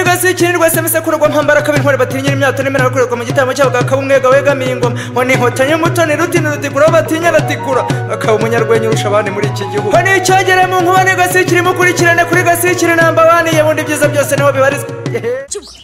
munsi y'ikinirwa semese kurugwa mpambara kabiri intwari batinyira imyato n'imena bakorerwa mu gitaramo cyabo bakaba umwega wegamiye ingoma ngo ninkotanyi umutoni rutini rutigura batinya ratigura bakaba umunyarwenya urusha abandi muri iki gihugu ngo nicyogere mu nkuba ni gasikiri mukurikirane kuri gasikiri namba baniye bundi ibyiza byose niho bibarizwa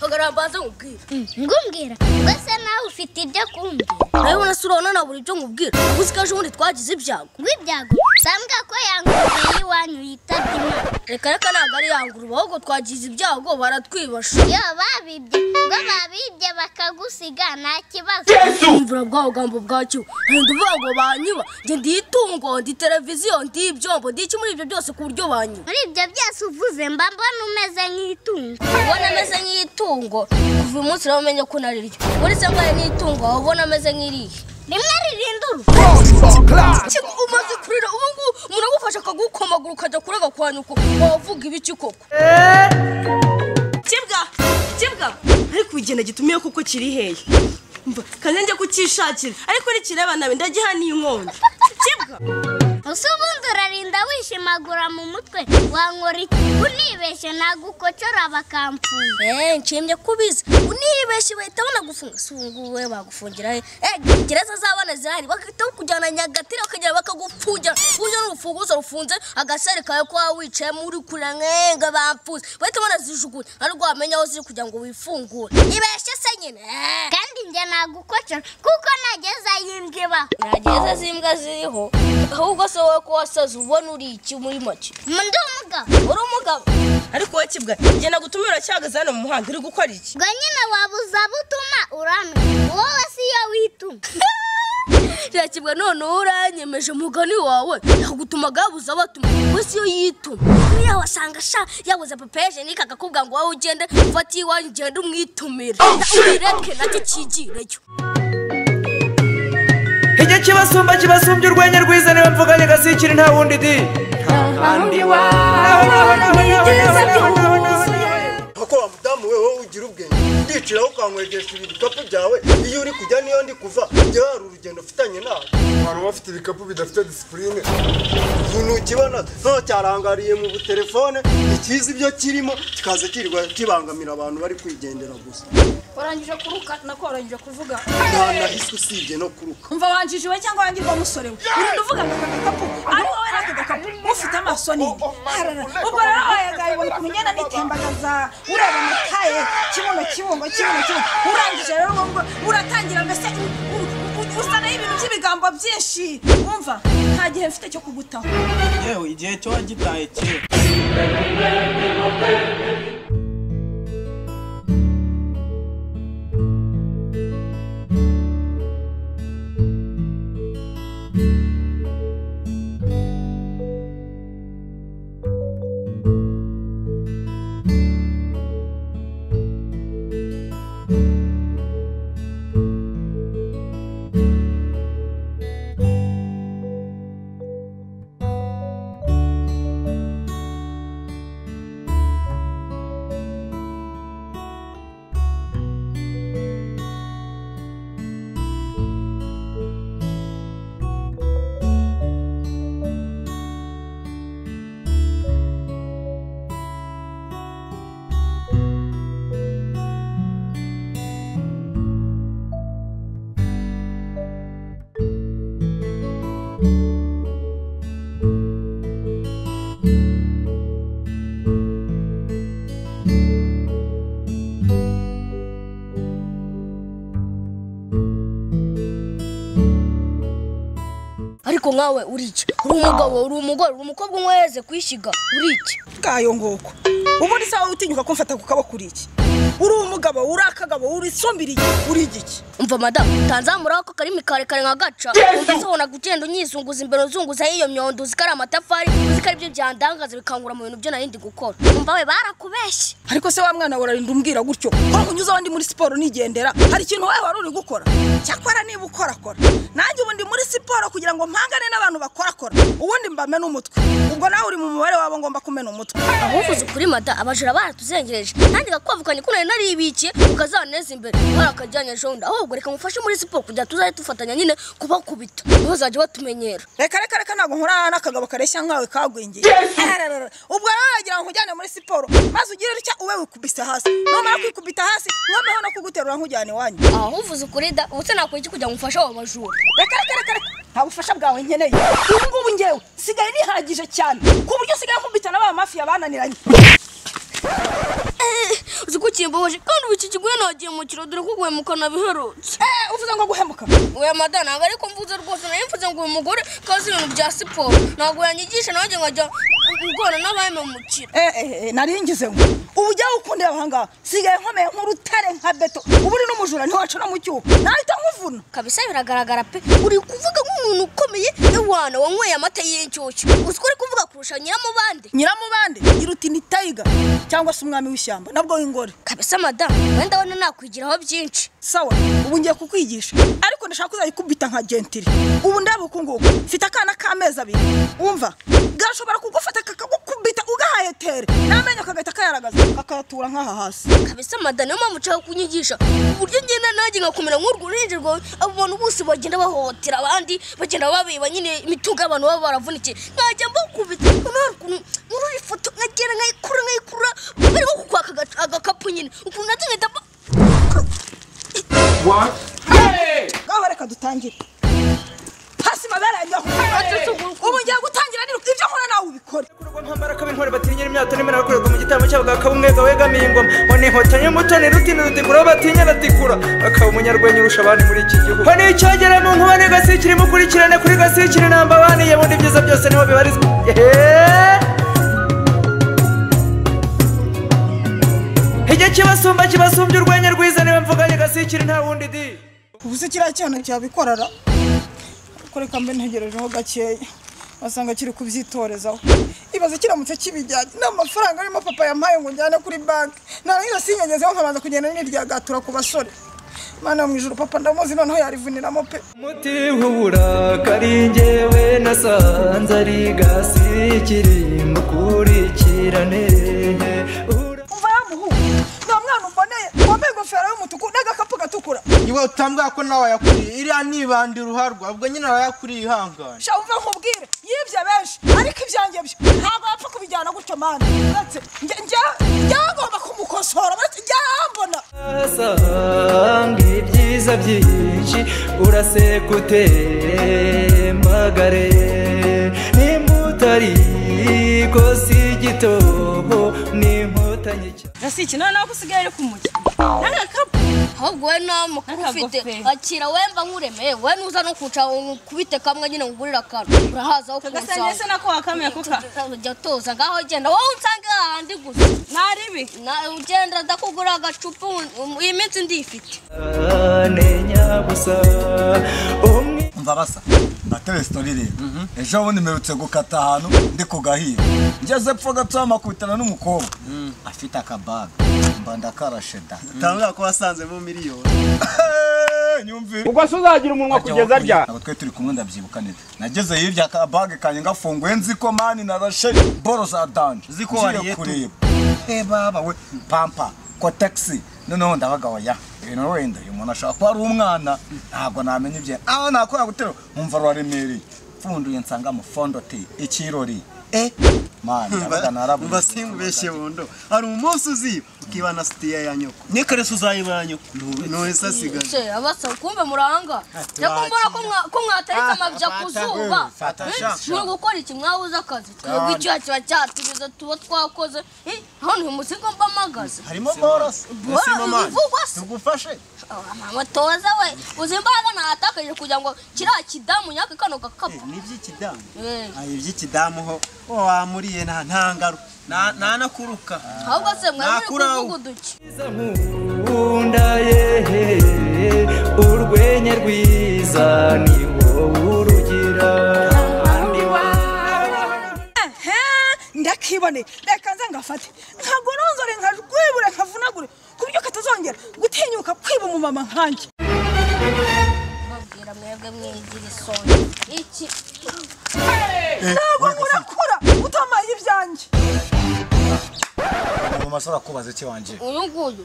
hagarara mbanze nkubwire ngumbwira mbese nawe ufite ibyo kumbwira nawe ubona se urabona nabura ibyo nkubwira ubu uzi ko ejo bundi twagize ibyago ngw'ibyago sambwa ko yangururiye iwanyu yitabye imana reka reka ntabwo ari yangurura ahubwo twagize ibyago baratwibasha iyo babibye ngo babibye bakagusiga nta kibazo imvura bwa bugambo bwacyo nkunda uvuga ngo banyiba njye ndi itungo ndi televiziyo ndi ibyombo ndi iki muri ibyo byose ku buryo banyiba muri ibyo byose uvuze mba mbona umeze nk'itungo ubona ameze nk'itungo kuva uyu munsi rero umenye ko nariryo uretse ngo ari n'itungo waba ubona ameze nk'irihe rimwe ririnda urugo Kino umaze kurira ubu ngubu umuntu agufasha akagukomagura ukajya kurega kwa nyoko wavuga ibiki koko kibwa kibwa ariko igenda gitumiye kuko kiri hehe mva kandi njya kukishakira ariko nikireba nawe ndagihaniye inkonda kibwa usa ubundi urarinda wishimagura mu mutwe wankora iki unibeshye nagukocora bakamfunga eee nshimye ko ubizi unibeshye bahita banagufunga si ubu ngubu we bagufungira he eee gereza z'abana zirahari bagahita bakujyana nyagatare bakagera bakagufungira buryo n'urufunguzo rufunze agasare kawe ko waba wicayemo uri kurira nkenga bapfuze bahita banazijugunya ariko wamenya aho ziri kugira ngo wifungure ibeshye se nyine eee kandi njye nagukocora kuko nageza yimbwa ibaho nta gereza z'imbwa ziriho ahubwo se wowe ko wasaze ubona uri iki muri make ndi umugabo uri umugabo ariko wowe kibwa genda gutuma uracyahagaze hano mu muhanda uri gukora iki ngo nyine wabuza butuma uramye wowe si yo wituma kirakibwa none uranyemeje umugani wawe yagutuma gabuze abatuma wese iyo yituma niyo wasanga sha yabuze papa ejenike akakubwira ngo wowe ugende ufate iwanyu ugende umwitumire ureke nacyo cyigireyo igihe kibasumba kibasumbye urwenya rwiza niwe mvuganye gasikiri nta wundi di koko wa mudamu we wowe ugira ubwenge ndiciraho ukankwegesha ibikapu byawe iyo uri kujya niyo ndi kuva njyewe hari urugendo ufitanye nawe hari uwafite ibikapu bidafite disipurine umuntu ukibona none cyarangariye mu butelefone ntikizi ibyo kirimo kikaza kirirwa kibangamira abantu bari kwigendera gusa warangije kuruka nako warangije kuvuga nta nahise usibye no kuruka umva wanjije we cyangwa wangirwa musore we urinda uvuga aka gakapu ari wowe n'aka gakapu ufite amaso nini Arara, ubwo rero wayagaye ubona ukuntu ngenda nitembagaza ureba amataye kibuno kibungo kibuno kibungo urangije rero ubwo bwo uratangira mbese u- u- u- usa naho ibintu by'ibigambo byinshi wumva nta gihe mfite cyo kugutaho yewe igihe cyo wagitaye kera ariko nkawe uri iki uri umugabo uri umugore uri umukobwa umwe waheze kwishyiga uri iki bwayo nguko ubundi se wowe utinyuka kumfata ku kaboko uri iki uri umugabo uri akagabo uri isumbiriye uri igiki umva madamu tanzamuraho ko karimi karekare nka gaca umva usobona kugenda unyizunguza imbere uzunguza y'iyo myondo uzi ko ari amatafari uzi ko ari byo byandangaza bikangura mu bintu byo nari ndi gukora umva we barakubeshye ariko se wa mwana wawe urarinda umbwira gutyo ko unyuze aho ndi muri siporo nigendera hari ikintu wowe wari uri gukora cyakora niba ukorakora nanjye ubu ndi muri siporo kugira ngo mpangane n'abantu bakorakora ubundi mbamene umutwe ubwo nawe uri mu mubare wabo ngomba kumena umutwe abuvuze ukuri mada abajura baratuzengereje nanjye bakubavukanye ko nari naribikiye ukazaneza imbere umwana akajyanye jonda ahubwo reka mufashe muri siporo kugira tuzajye dufatanya nyine kubakubita ntuzajya batumenyera reka reka reka ntabwo nkura n'akagabo kareshya nkawe kagwingiye Ararara. ubwo rero wagira ngo nkujyane muri siporo maze ugire utya ube wikubise hasi numara kwikubita hasi noneho no kuguterura nkujyana iwanyu aho uvuze ukuri da ubu se nakora iki kugira ngo umfashe abo bajura reka reka reka reka nta bufasha bwawe nkeneye ubu ngubu ngewe sigaye nihagije cyane ku buryo usigaye nkubita na ba mafiya bananiranye uzi ko ukimbabaje kandi ubu iki kiguhe nagiye mu kiro dore ko guhemukana biherutse Eh, uvuze ngo guhemuka oya madame ntabwo ariko mvuze rwose nari mvuze ngo uyu mugore kazi ibintu bya siporo ntabwo yanyigisha nanjye nkajya guhura n'abahememukira Eh, eh, eh, nari ngize ngo ubu ujya ukundira abahanga sigaye nkomeye nk'urutare nka beto ubu uri n'umujura ntiwaca no mu cyuho nahita nkuvuna kabisa biragaragara pe uri kuvuga nk'umuntu ukomeye ewana wanyweye amata y'inshyushyu uzi ko uri kuvuga kurusha nyiramubande nyiramubande iruta ni tayiga cyangwa se umwami w'ishyamba nabwo w'ingore kabisa madame wenda abona nakwigiraho byinshi sawa ubu ngiye kukwigisha ariko ndashaka kuzajya ikubita nka gentili ubu ndaba uku nguku mfite akana k'amezi abiri wumva gashobora kugufata kakagukubita ugahaye tere n'amenyo kagahita kayaragaza kakayatura nk'aha hasi kabisa madame niyo mpamvu nshaka kunyigisha uburyo ngenda nanjye nkakomera nk'urwo uruhinja rwawe abo bantu bose bagenda bahohotera abandi bagenda babiba nyine imitungo y'abantu baba baravunikiye nkajya mbakubita noneho ukuntu muri iyi foto nkagenda nkayikurura nkayikurura barimo kukwaka aga- agakapu nyine ukuntu nabyo nkahita mba- ngaho reka dutangire hasi mabere yanjye aho ubu ngiye gutangira niruka ibyo nkora nawe ubikore mpambara ko intwari batinyira imyato nimero yakorerwa mu gitaramo cyabo bakaba umwega wegamiye ingoma ngo ni inkotanyi y'umutoni rutini rutikura batinya aratikura akaba umunyarwenya urusha abandi muri iki gihugu ngo ni icyogera mu nkuba n'agasikiri mukurikirane kuri gasikiri namba baniye bundi ibyiza byose niho bibarizwa Eheee. igihe kibasumba kibasumbye urwenya rwiza niba mvuganye gasikiri nta wundi di ubuze kiriya cyana cyabikorara ariko reka mbe ntegerejeho gakeya wasanga kiri kubyitorezaho ibaze kiramutse kibijyanye n'amafaranga arimo papa yampaye ngo njyane kuri banki narangiza sinyangezeho nkabanza kugenda n'iryagatura ku basore mana mu ijoro papa ndamuzi noneho yarivuniramo pe umuti w'uburakari njyewe nasanze ari gasikiri mukurikirane umva ya muhungu nta mwana umboneye wambaye ingofero y'umutuku n'agakapu gatukura iwe utambwira ko nawe wayakuriye iriya nibanda iruharwa ubwo nyine wayakuriye ihangane sha wumva nkubwire yibye benshi ariko ibyanjye byo ntabwo wapfa kubijyana gutyo mana uretse njye njyewe ngomba kumukosora uretse njyambona asanga ibyiza byinshi uraseka utembagare nimba utari ko si igitobo ni inkotanyi cyane gasiki none aho usigaye uri kumujya n'agakapu ahubwo we ntamuka ufite Akagofero. akira wemba nkuremeye we nuza no kuca kubite kamwe nyine ngurira akantu urahaza aho kagasani ese nako wakamuye kuka jya toza ngaho genda wowe unsange hahandi gusa ntaribi Na- ugenda ndakugura agacupa um- iyi minsi ndifite nyabusa umwe umva basa natebe sitori rero ejo bundi mperutse gukata ahantu ndi ku gahira ngeze pfa gatoya makubitana n'umukobwa afite akabaga mba ndakarashe da utambwira ko wasanzemo miliyoni nyumvire ubwo se uzagira umunwa kugeza rya abo twe turi kumwe ndabyibuka neza nageze hirya akabage kanjye gafunguye nzi ko mani narashe boro za danje Uzi ko Ngiye wariye tu. kureba e baba we pampa ko taxi noneho ndabaga oya ibintu wenda uyu muntu ashobora kuba ari umwana ntabwo namenya ibye aho nakora gutero umva rwaremereye pfunduye nsanga mu fondoti ikirori e mani ndabaga narabuze mba simbeshye bundo hari umunsi uziba ukiba na sitiya ya nyoko nikarese uzayiba ya nyoko ntuhise asigaye se abasaba kumbe muranga reka mbona ko mwa- ko mwataritse amabya ku zuba fata Eh, shaka. muri gukora iki mwabuze akazi twebwe icyaha kiba cyatubiza tuba twakoze Eh, hano uyu musinga mbamagaze harimo boros Bora, bivugwa se tugufashe Ah, mama toza we uzi imbaraga natakaje kugira ngo kiriya kidamu nyaka kano gakapu n'iby'ikidamu Eh. hari iby'ikidamu ho wo wamuriye nta ntangaruka ntanakuruka ahubwo se mwari muri nakuraho. kuvuga uduki nkunda yehe urwenya rwiza ni wowe urugira ehe ndakibone reka nze ngafate nkagoronzore nkajwibure nkavunagure ku buryo katazongera gutinyuka kwiba umumama nkanjye babwira mwebwe mwigira isonga iki ntabwo murakura utamaye ibyanjye ingoma ashobora kubaza iki wanjye uyu nguyu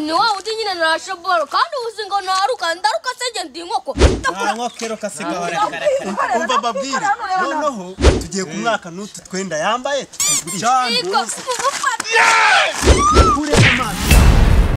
ni wa wundi nyine narashe boro kandi uzi ngo naruka ndaruka senge ndi inkoko ntankwa kero kasiga Ntabwo. umva babwire noneho tugiye ku mwaka n'utu twenda yambaye Iko, tugurisha ufata.